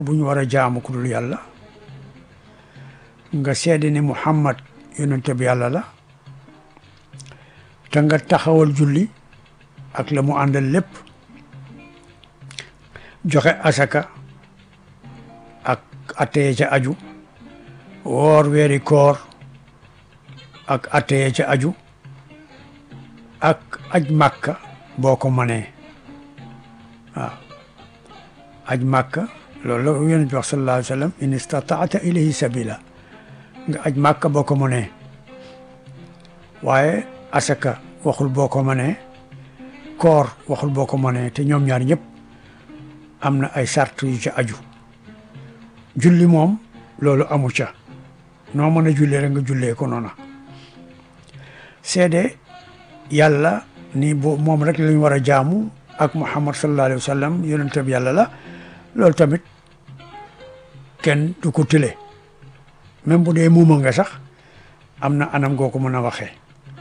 bu ñu war a jaamu ku dul yàlla nga seede ni Muhammad yonente bi yàlla la te nga taxawal julli ak la mu àndal lépp joxe asaka ak atteye ca aju woor weeri koor ak atteye ca aju ak aj màkka boo ko mënee waaw aj màkka loolu la yonent bi wax sallallahu alayhi wa sallam in istataata ilayhi sabila nga aj màkka boo ko mënee waaye asaka waxul boo ko mënee koor waxul boo ko mënee te ñoom ñaar ñëpp am na ay sart yu ca aju julli moom loolu amu ca noo mën a jullee rek nga jullee ko noona seede yàlla ni bo moom rek lañ war a jaamu ak muhammad sallallahu alayhi wa sallam yonent bi yàlla la loolu tamit kenn du ko tële même bu dee muuma nga sax am na anam goo ko mën a waxee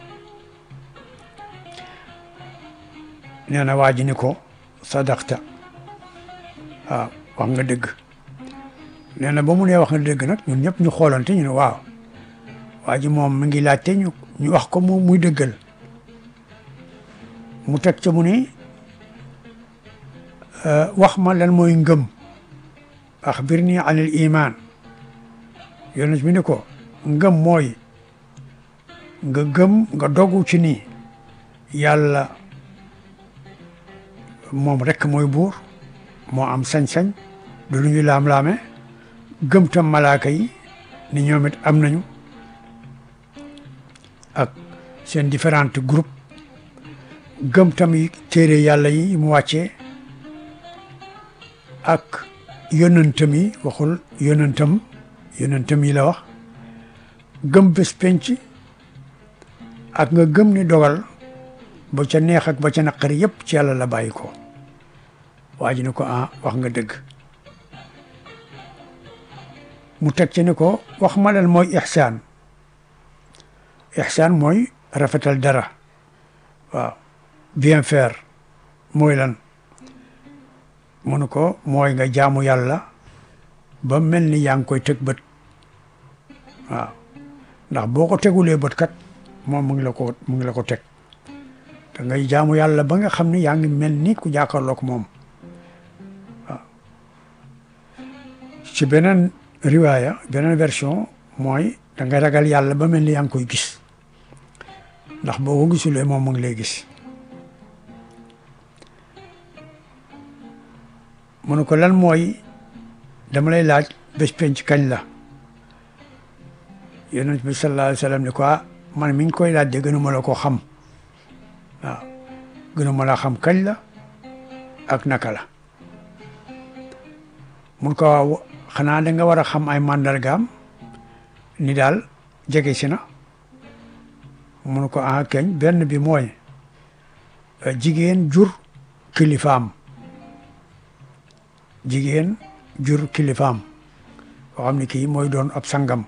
nee na waa ji ni ko sadaqta waaw wax nga dëgg nee na ba mu nee wax nga dëgg nag ñun ñëpp ñu xoolante ñu ne waaw waa ji moom mi ngi laajte ñu ñu wax ko moom muy dëggal mu teg ca mu ni wax ma lan mooy ngëm axbir nii anil iman yonent bi ni ko ngëm mooy nga gëm nga dogu ci ni yàlla moom rekk mooy buur moo am sañ-sañ du lu ñu laam-laame gëm tam malaaka yi ni ñoom it am nañu ak seen différents groupes gëm tam téere yàlla yi mu wàccee ak yonentam yi waxul yonentam yonentam yi la wax gëm bés penc ak nga gëm ni dogal ba ca neex ak ba ca naqari yépp ci yàlla la bàyyi ko waa ji ne ko ah wax nga dëgg mu teg ci ni ko wax ma lan mooy ixsaan ixsaan mooy rafetal dara waaw bien faire mooy lan mu ne ko mooy nga jaamu yàlla ba mel ni yaa ngi koy teg bët waaw ndax boo ko tegulee bët kat moom mu ngi la ko mu ngi la ko teg te ngay jaamu yàlla ba nga xam ne yaa ngi mel ni ku jàkkaarloog moom waaw ci beneen riwaaya beneen version mooy da ngay ragal yàlla ba mel ni yaa ngi koy gis ndax boo ko gisulee moom mu ngi lay gis mu ne ko lan mooy dama lay laaj bés penc kañ la yonent bi sallallahu alayhi wa sallam ni ko man mi ngi koy laaj de gënuma la ko xam waaw gënuma la xam kañ la ak naka la mun ko waaw xanaa da nga war a xam ay màndargaam ni daal jege si na mun ko ah keñ benn bi mooy jigéen jur kilifaam jigéen jur kilifaam koo xam ne kii mooy doon ab sangam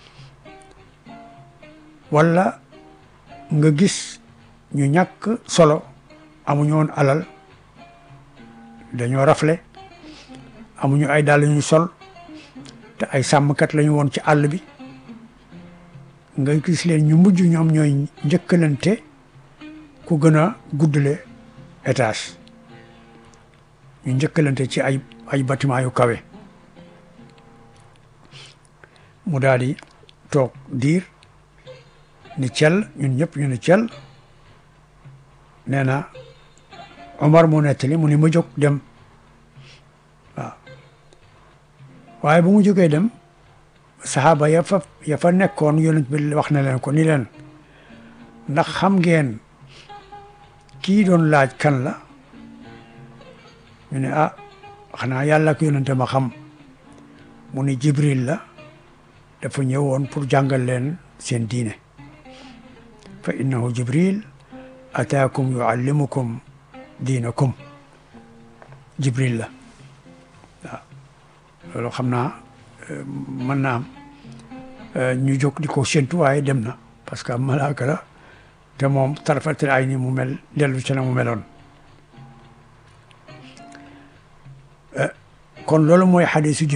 walla nga gis ñu ñàkk solo amuñu woon alal dañoo rafle amuñu ay dàll ñu sol te ay sàmmkat lañu woon ci àll bi nga gis leen ñu mujj ñoom ñooy njëkkalante ku gën a guddale étage ñu njëkkalante ci ay ay bâtiment yu kawe mu daal di toog diir ni cel ñun ñëpp ñu ni cel nee na Omar mu nettali mu ni ma jóg dem waaw waaye bu mu jógee dem saxaaba ya fa ya fa nekkoon yonent bi wax na leen ko ni leen ndax xam ngeen kii doon laaj kan la ñu ne ah xanaa yàlla ak yonente ma xam mu ni jibril la dafa ñëwoon pour jàngal leen seen diine fa innahu jibril ataakum yuallimukum diinakum jibril la waaw loolu xam naa mën naa am ñu jóg di ko séntu waaye dem na parce que malaaka la te moom tarafatil ay ni mu mel dellu ci na mu meloon kon loolu mooy xadisu